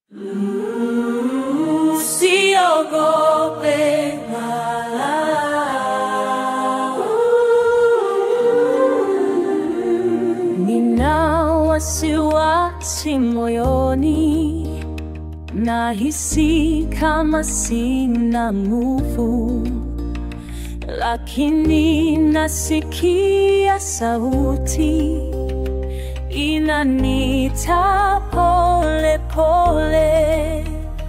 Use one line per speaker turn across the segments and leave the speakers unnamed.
Usiogope wala Nina wasiwasi moyoni, nahisi kama sina nguvu, lakini nasikia sauti inanita pole pole.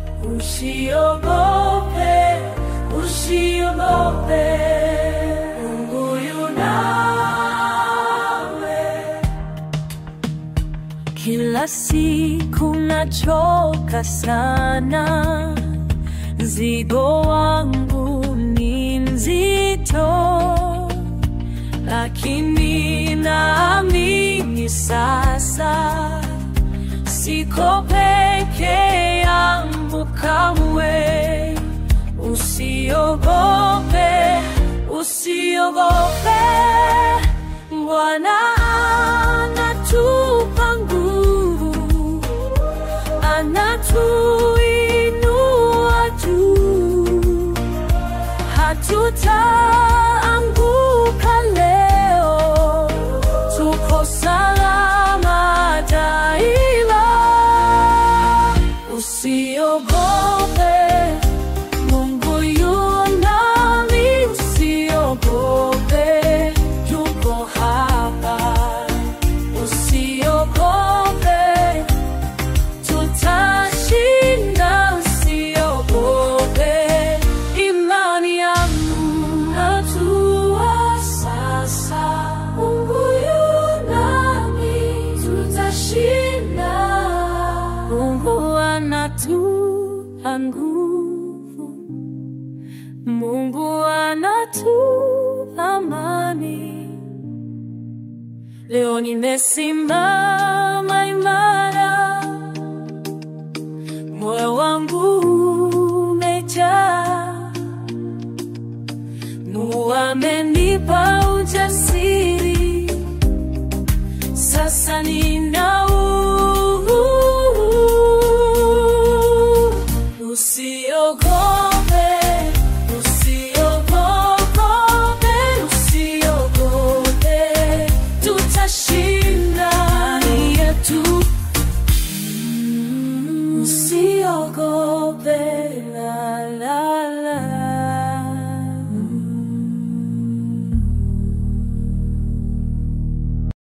Usiogope, usiogope, Mungu yu nawe. Kila siku nachoka sana, mzigo wangu ni mzito, lakini naamini sasa siko peke yangu kamwe. Usiogope, usiogope, Bwana anatupa nguvu, anatuinua juu, hatutaanguka leo, tuko salama daima. Usiogope, Mungu yu nami, usiogope, yuko hapa. Usiogope, tutashinda, usiogope. Imani yangu najua sasa, Mungu yu nami, tutashinda. Mungu anatupa nguvu, Mungu anatupa amani. Leo nimesimama imara